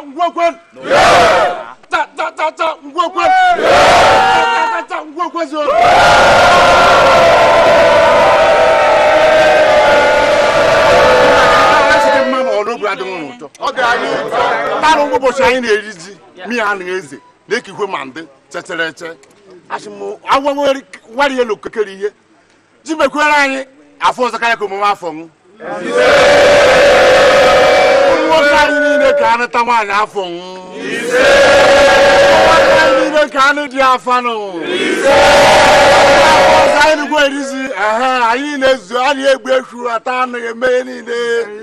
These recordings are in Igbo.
ngwekwen ta ta ta ta ngwekwen ta ta ta ngwekwen zo Asịrị mma ma ọ n'obi adịghị m ụtọ ọ ga-anyị ụtọ tarụ ụbọchị anyị na-eri ji mi ya anaghị eze na-ekikwe ma ndị chetere eche asị m agwawari elu kekere ihe ji mekwere anyị afọ ọzọ karịa ka omume afọ m nwoke anyị niile ka anụ ta nwaanyị afọ m nwoke anyị niile ka anụ dị afa nụ afọ ọzọ anyị nụkwa erizi ehe anyị na-ezu anyị egbe efu ata anaghị eme ihe niile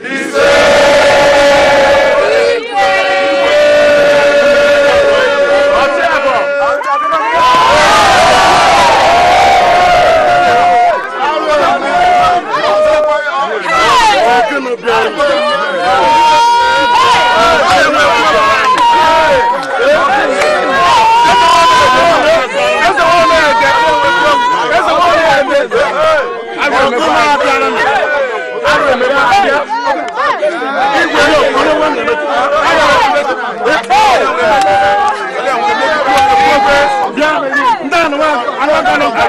ọchị abụọ Ọkụnụ bịara. Ọkụnụ abịara na. Arụ emekwa abịa. Igwe ya okporo nwa na-emetụ. Bịa, ndị anụmanụ anụmanụ anụmanụ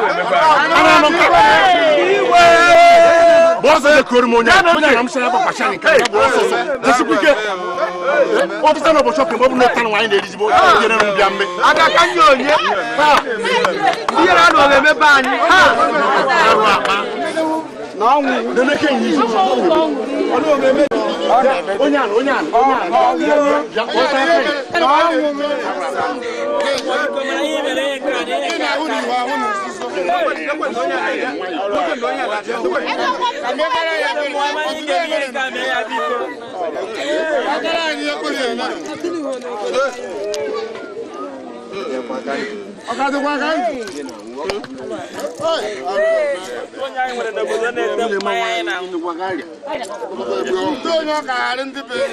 bọ́sẹ̀ de kori mo nya mo nya nam sẹ bọ pàṣẹ ni kẹlẹ bọ sọsọ jẹsi pike ọfisa náà bọ sọpin bọbu n'o tan wa ayi n'eri bọ yẹrẹ nu bia mbẹ. adaka nye onye ndị yere anụ ọga eme be anyị ha ẹrù àpá na ọnwụ nene ke nyi onye àná onye àná onye àná ya ọsẹ ẹfẹ ọkadìkwa ka ntị. ndị onye ọka ghara ndị be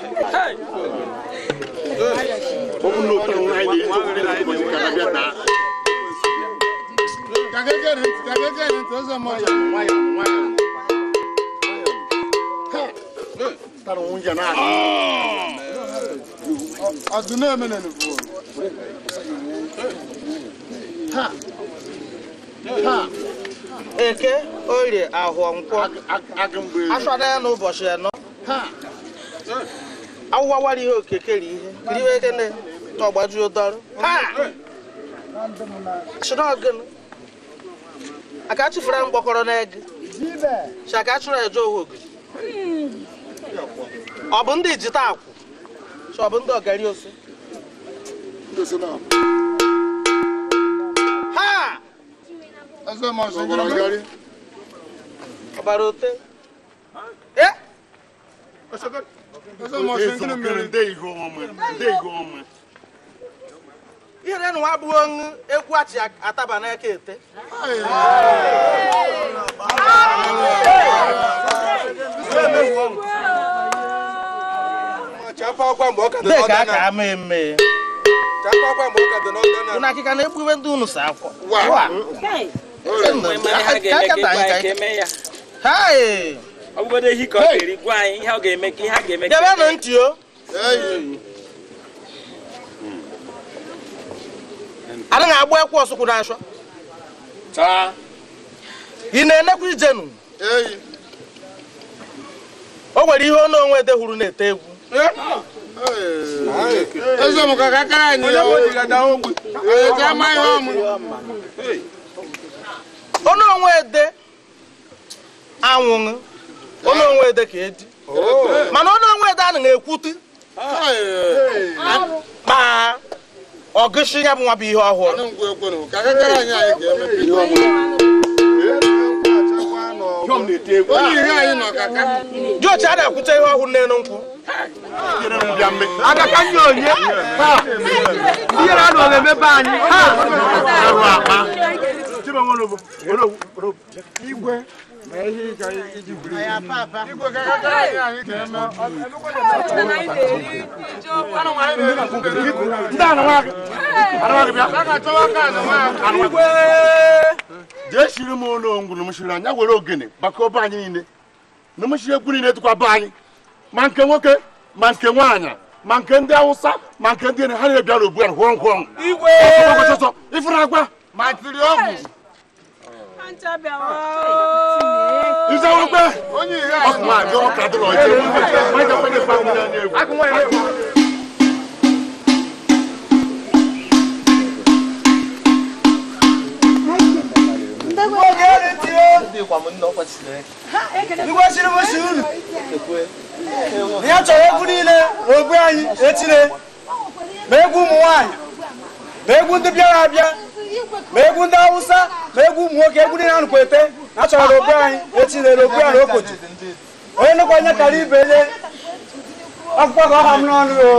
bọbu n'o tan wa ayi n'eri bọ ndị na-abọ si kana bịa taa. Kagegere ntị, kagegere ntị, ụzọ mmadụ. nwayọ nwayọ. tara nwunye na-adị. Ọdụ na-eme na nufu. Ha. Ha. eke orie ahụ nkwọ agụmbụ asọda ya n'ụbọchị anọ ha awụwawara ihe okekere ihe riwe ekene n'ọgbajuo dọrụ ha chinọgịnụ aka chụfere mgbọkọrọ n'ege si aka chụrụ eje owogo ọ bụ ndị jita akwụ si ọ bụ ndị ọgari osu ha Eze ma ọsọ ngịrị ngịrị. ọbara ote eh Eze ma ọsọ ngịrị ngịrị. nde ihe ọmụ nde ihe ọmụ ihere nwa abụghị ọṅụ ekwu achị ataba n'aka ete Chapa ọkwa mgbe ọ ka dị deka n'ọdịna. aka ama eme Chapa ọkwa mgbe ọ ka dị n'ọdịna. unu akịka na-ekpube ndị unu sa akwọ hai ọ bụgodo ehi ka ọ ga-eri gwa anyị ihe ọ ga-eme ka ihe a ga-eme ka debenụ ntị o anaghị agba ekwe ọsụkwụ n'ashọ taa ị na-enekwa ijenu Eyi. o nwere ihe ọnụ onwe dehuru na-ete egwu Eze m ka kakara anyị Onye ya. bụ odiga daa ogbe. Onye ji ama ihe ọmụ. ọnụ onwe ede anwụṅụ ọnụ onwe ede ka edi mana ọnụ onwe ede anaghị ekwutu ma ọgụshi ya bụ nwa bụ ihe ọhụrụ Ọnụ ngwa ekwenu. Ka kakara anyị anyị ga-emepe ihe ọmụ. Jọm na-ete egwu Onye ihe anyị nọ kaka. dị oche a na-ekwute ihe ọhụrụ n'elu nkwụ yere nu bia mbẹ. adaka nye onye ndị yere anụ ọga eme be anyị ha ẹrù àpá tí bẹ wọn lọ bọ olówó Igwe. Ma ihe ị ga iji buru ibu. Igwe ka kakara anyị anyị ga-eme. ndị anụmanụ anụmanụ bịa. A ga-achọwa aka anụmanụ. jee shiri m ụlọ ngwuru m shiri anya were ogene gbakọ be anyị niile na m shiri egwu niile tụkwa be anyị ma nke nwoke ma nke nwaanyị ma nke ndị awụsa ma nke ndị ha na-ebịara ogbu ya hụọ nkwọ igwe ọsọsọ ifuru agwa matiriọgwụ izewekwe onye ihe ọkụma dị ọka dị n'ọjị ma jekwenye fa nwunye anya egwu ikwesịrị m si unu na ya chọrọ egwu niile ogbu anyị etire ma egwu ụmụ nwaanyị ma egwu ndị bịara abịa ma egwu ndị awụsa ma egwu ụmụ nwoke egwu niile anụkwa ete na achọrọ na ogbu anyị etire na ogbu ya na okotu onye nnukwu onye kara ibe ye akwụkwọ ka ọha m n'ọnụ o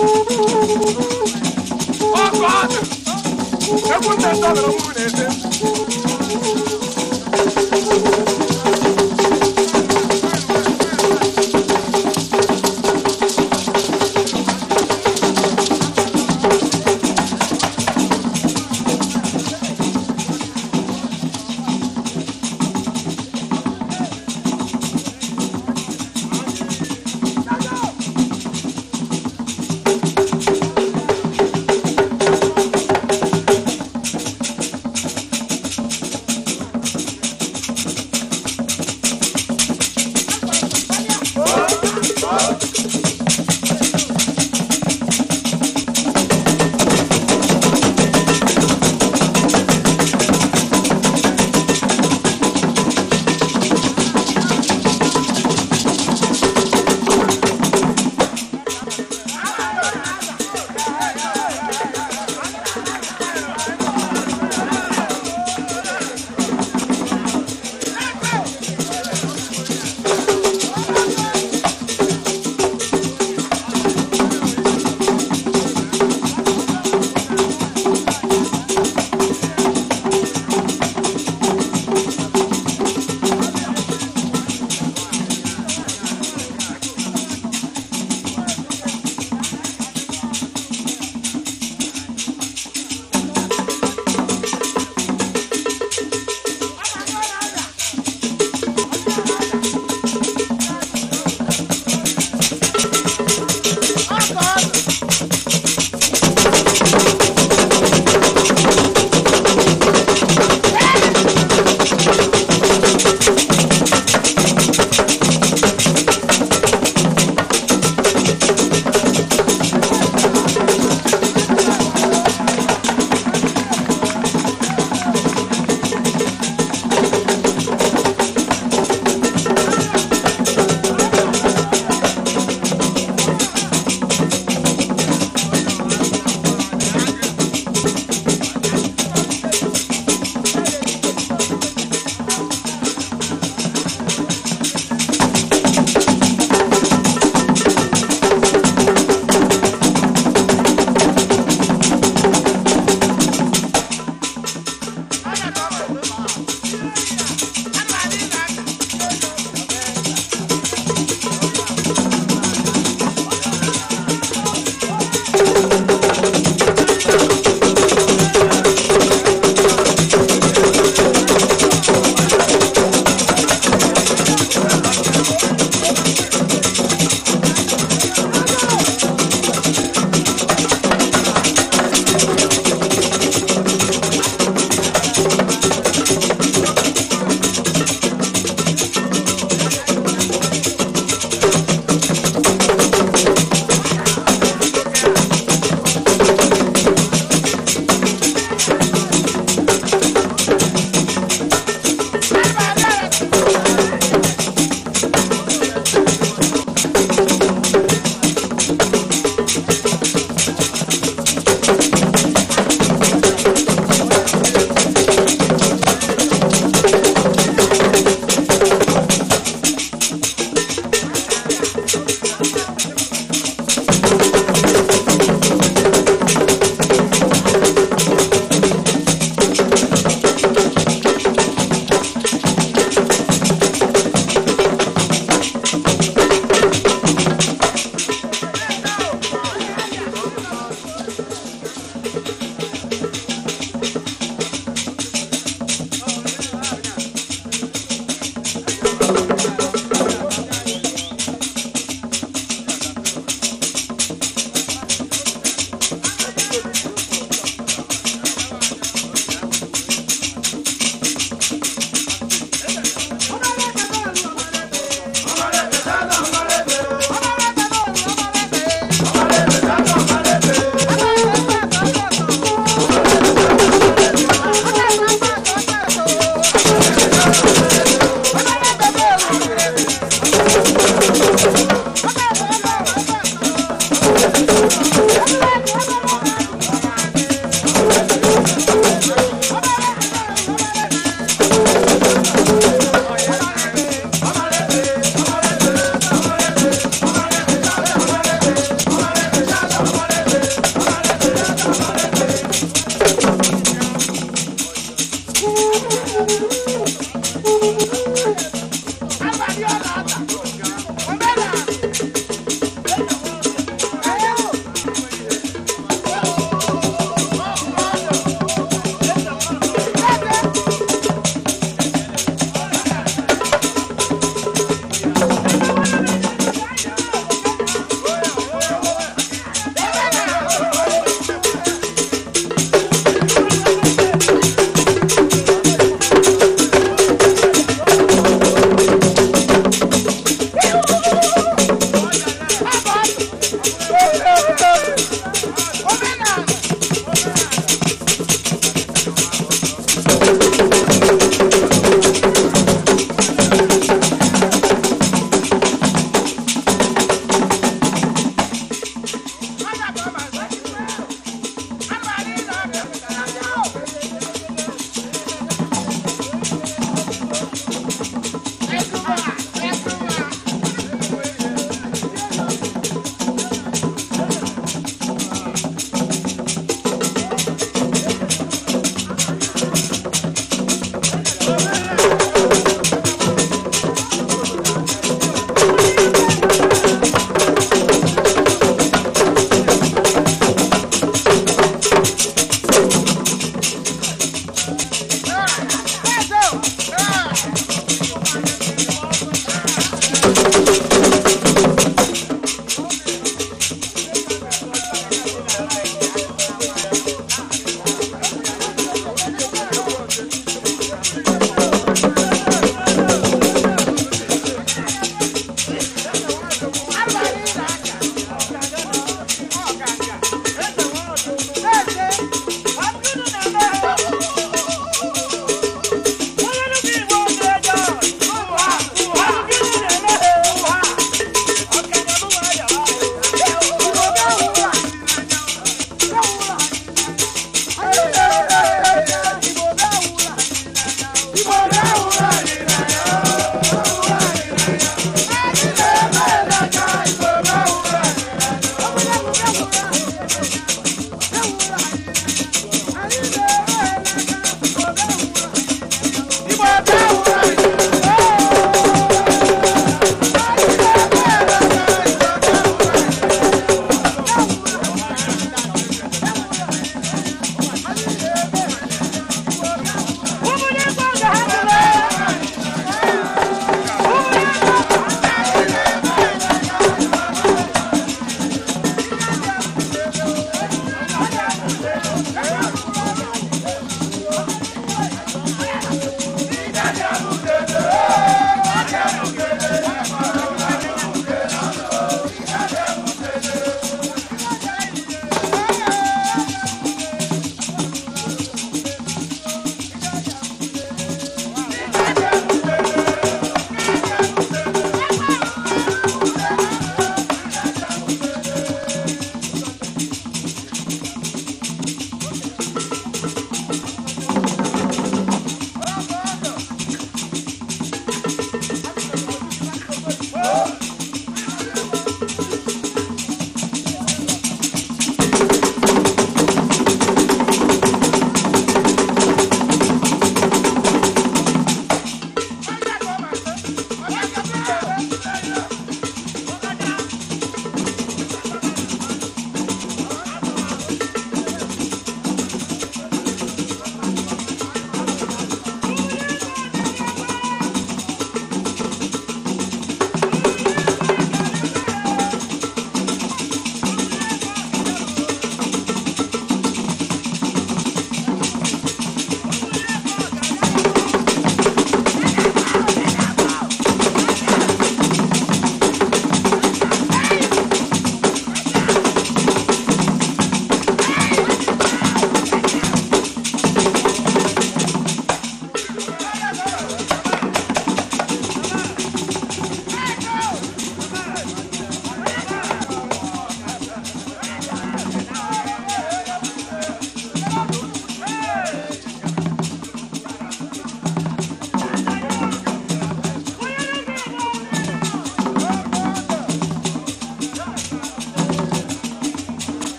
ọkụ adị egwu ndị ntọ gara nwụ na-ete Thank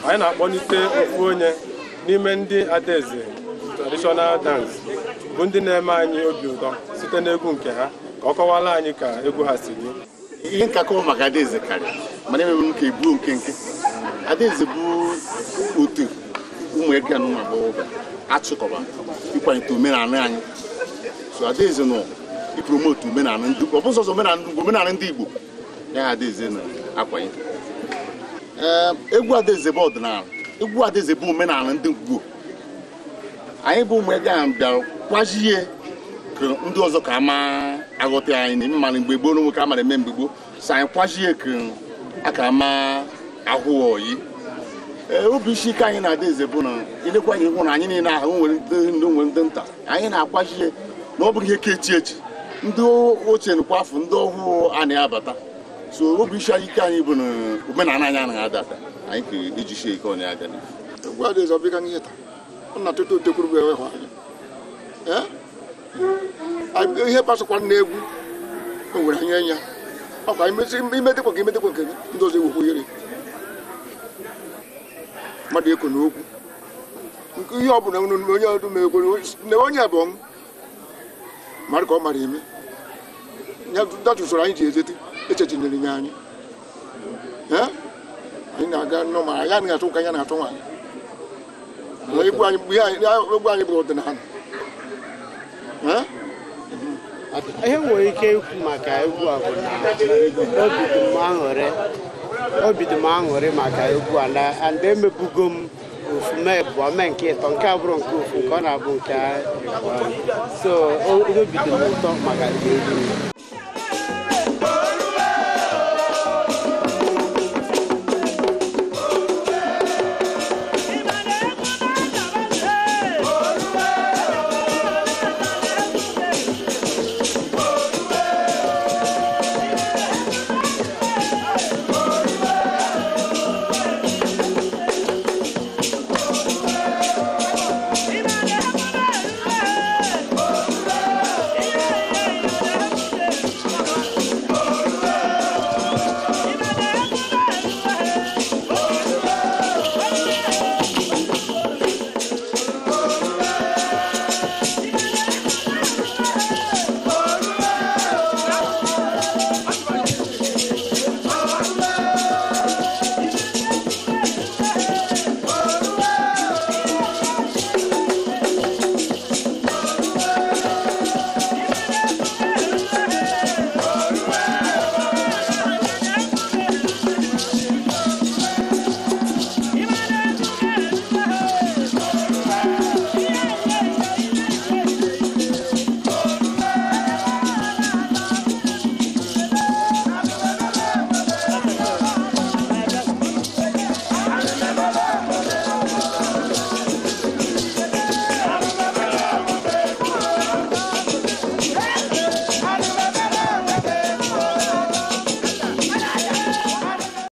anyị na-akpọlite ofu onye n'ime ndị adaeze traditional dance bụ ndị na-eme anyị obi ụtọ site n'egwu nke ha ka ọ kọwara anyị ka egwu ha si dị ihe nkakọ maka adaeze karịa mana emebe m ka ebuo nke nke adaeze bụ otu ụmụ eke na ụmụ agbọghọbịa achịkọba ịkwalite omenala anyị so adaeze nọ ipromotu omenala ndị ọ bụ sọsọ omenala ndị omenala ndị igbo ya ha adaeze na-akwanye ee egwu adaeze bụ ọdịnala egwu adaeze bụ omenala ndị igbo anyị bụ ụmụ eke ahụ bịara kwajie ka ndị ọzọ ka ama aghọta anyị na ime mana mgbe gboo n'onwe ka a mara eme mgbe gboo so anyị kwajie ka a ka ama ahụ oyi ee obi isi ike anyị na-ada eze bụ na ilekwa anyị hụ na anyị niile ahụ nwere ndị ndị nwere ndị nta anyị na-akwajie na ọ bụrụ ihe ka echi echi ndị ochie nkwa afọ ndị ọhụụ a na-abata so obi isi anyị ike anyị bụ na omenala anyị anaghị ada ada anyị ka ejisie ike ọnya aga n'ihu egwu adaeze ọ bịga n'ihe taa ọ na-atụtụ otekwuru bụ ewehụ anya Ee? Anyị- ihe gbasakwara n'egwu o nwere anya enya ọkwa imedekwa ka imedekwa nke gị ndị ọzọ ewekwa ohere mmadụ eko na okwu nke ihe ọ bụla unu- onye ọdụ ma ekwe na onye bụ ọnwụ mara ka ọ mara eme ya datu usoro anyị ji ezete echechinyere nye anyị Ee? anyị na-aga nnọọ ma anyị anaghị atụ nka ya na-atụ nwaanyị Na egwu anyị ihe anyị egwu anyị bụ ọdịnala Ee? ihe nwere ike ikwu maka egwu a bụ na obi dị m aṅụrị obi dị m aṅụrị maka egwu a na and emebugo m ofu mee bụ mee nke ịtọ nke abụrụ nke ofu nke ọ na-abụ nke a so o- obi dị m ụtọ maka egwu